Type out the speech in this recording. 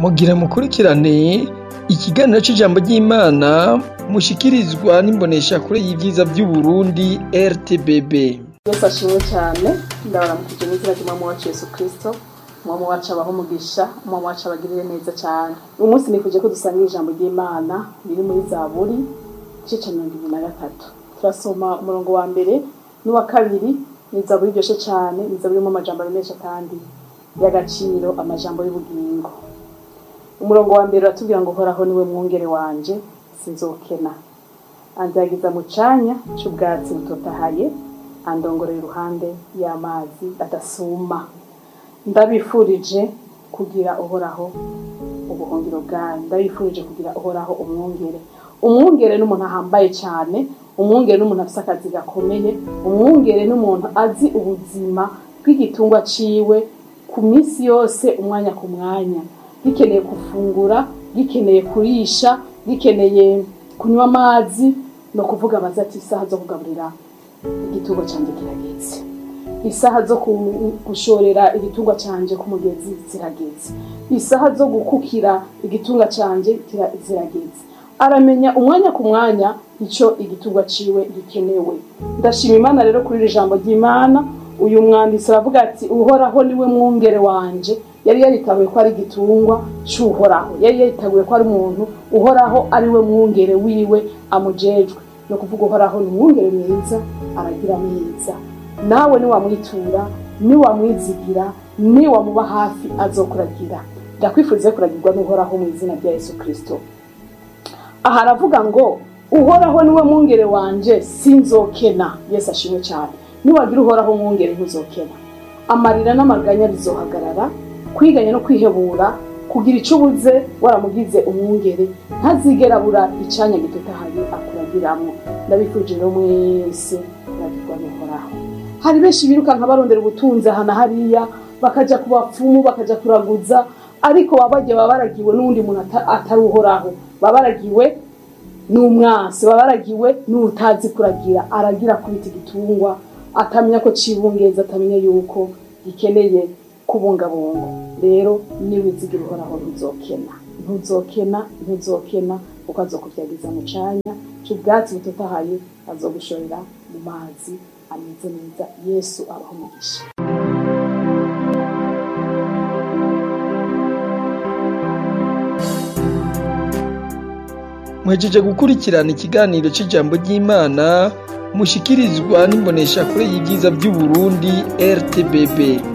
mugira mukurikirane ikiganiro c'ijambo ry'Imana mushikirizwa n'imboneshakure y'ivyiza vy'Uburundi RTBB. Yesu ashimwe cyane ndabaramukije n'izina ry'umwami wacu Yesu Kristo umwami wacu abaho umugisha umwami wacu abagirire neza cyane uyu munsi nifuje ko dusangira ijambo ry'Imana riri muri Zaburi igice ca mirongo ibiri na gatatu turasoma umurongo wa mbere n'uwa kabiri ni Zaburi iryoshe cyane ni Zaburi irimo amajambo menshi kandi y'agaciro amajambo y'ubugingo umurongo wa mbere uratubwira ngo uhoraho niwe mwungere wanje sinzokena anzagiza mu canya c'ubwatsi butotahaye andongorera iruhande y'amazi adasuma ndabifurije kugira uhoraho ubuhungiro bwanyu ndabifurije kugira uhoraho umwungere umwungere n'umuntu ahambaye cyane umwungere n'umuntu afise akazi gakomeye umwungere n'umuntu azi ubuzima bw'igitungwa ciwe ku minsi yose umwanya ku mwanya gikeneye gufungura gikeneye kurisha gikeneye kunywa amazi no kuvuga bazi ati isaha zo kugaburira igitungwa canje kirageze isaha zo ku- gushorera igitungwa canje ku mugezi zirageze isaha zo gukukira igitungwa canje kira- zirageze aramenya umwanya ku mwanya ico igitungwa ciwe gikenewe ndashima imana rero kuri iri jambo ry'imana uyu mwanditsi aravuga ati uhoraho niwe mwungere wanje yari yaritabuye ko ari igitungwa c'uhoraho yari yaritabuye ko ari umuntu uhoraho ari we mwungere wiwe amujejwe no kuvuga uhoraho ni umwungere mwiza aragira neza nawe niwamwitura niwamwizigira niwamuba hafi azokuragira ndakwifuriza kuragirwa n'uhoraho mu izina rya yesu kristo aha aravuga ngo uhoraho niwe mwungere wanje sinzokena yesu ashimwe cyane niwagira uhoraho mwungere ntuzokena amarira n'amaganya bizohagarara kwiganya no kwihebura kugira icyo ubuze waramugize umwungere ntazigera abura icanya gitotahaye akuragiramwo ndabifurije rero mwese kuragirwa n'uhoraho hari benshi birukanka barondera ubutunzi aha na hariya bakaja ku bapfumu bakaja kuraguza ariko baba bagiye baba baragiwe n'uwundi muntu ata- atari uhoraho baba baragiwe n'umwansi baba baragiwe n'utazi kuragira aragira kubita igitungwa atamenya ko cibungeza atamenya yuko gikeneye kubungabunga rero niwizigira uhoraho ntuzokena ntuzokena ntuzokena kuko azokuvyagiza mu canya c'ubwatsi butotahaye azogushorera mu mazi ameze neza yesu abaho umugisha Mwejeje gukurikirana ikiganiro c'ijambo ry'Imana mushikirizwa n'imboneshakure y'ivyiza vy'Uburundi RTBB.